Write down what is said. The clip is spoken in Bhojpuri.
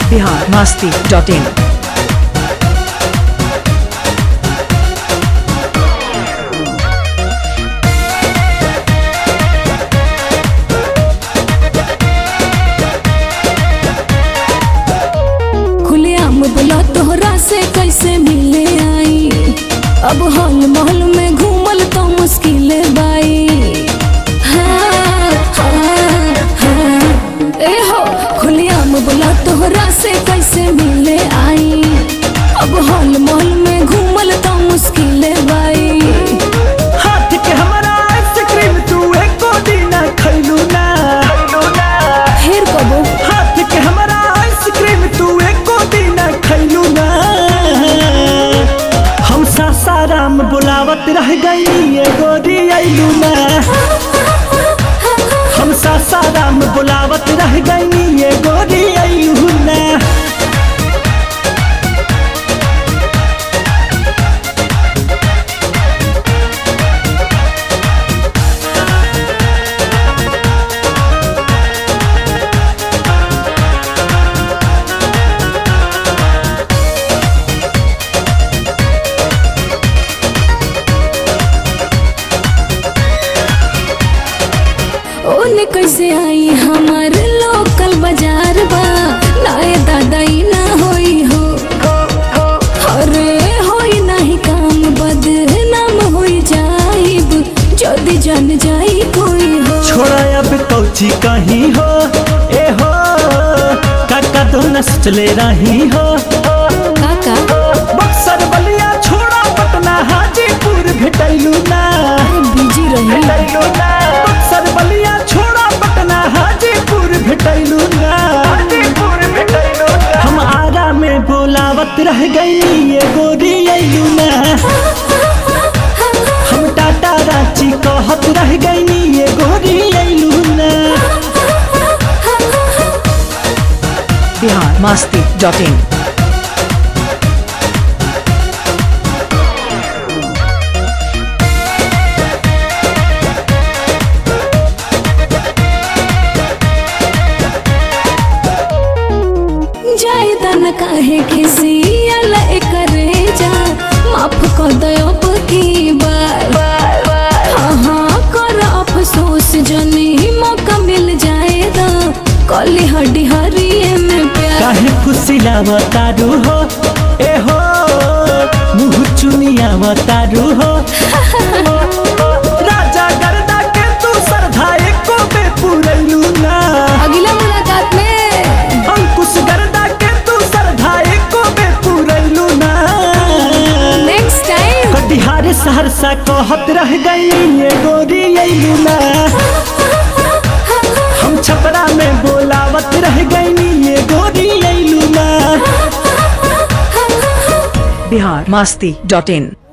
बिहार मस्ती डॉट इन खुलेआम बोला तोहरा से कैसे मिले आई अब हॉल महल में घूमल तो मुश्किल बाई हाँ, हाँ, हाँ। ए हो खुलेआम बोला तोहरा से कैसे मिले आई अब हॉल महल में घूमल तो मुश्किल बाई हाथ के हमारा आइसक्रीम तू एको दिन खैलू ना फिर कबो हाथ के हमारा आइसक्रीम तू एको दिन खैलू ना हम सासाराम बुलावत रह गई एगो रियलू ना हम सासाराम बुलावत रह गई एगो रियलू ना ओने कैसे आई हमार लोकल बाजार बा नाए दादा ई ना होई हो अरे होई नाही काम बद नाम होई जाइब जदी जान जाई कोई हो छोड़ा अब कौची कहीं हो ए हो काका तो न सोचले रही हो काका बक्सर बलिया छोड़ा पटना हाजीपुर भेटैलू ना अरे बिजी रही बक्सर बलिया छोड़ा पटना हाजीपुर भेटैलू ना हम आरा में बोलावत रह गई ये गोरी अइलू ना हम टाटा रांची कहत रह गई ये गोरी अइलू ना बिहार मस्ती डॉट इन जाए तन काहे खिसी अला करे जा माफ कर दयो की बार हाँ हाँ कर अफसोस जनी मौका मिल जाए तो कली हड्डी हरिए में प्यार काहे फुसिलाव तारू हो ए हो मुह चुनियाव तारू हो राजा गर्दा के तू सरधा एको बे पुरैलू ना अगला मुलाकात में अंकुश गर्दा के तू सरधा एको बे पुरैलू ना नेक्स्ट टाइम कटिहार सहरसा कहत रह गई ये गोरी अइलू ना हम छपरा में बोलावत रह गई ये गोरी अइलू ना बिहार मस्ती डॉट इन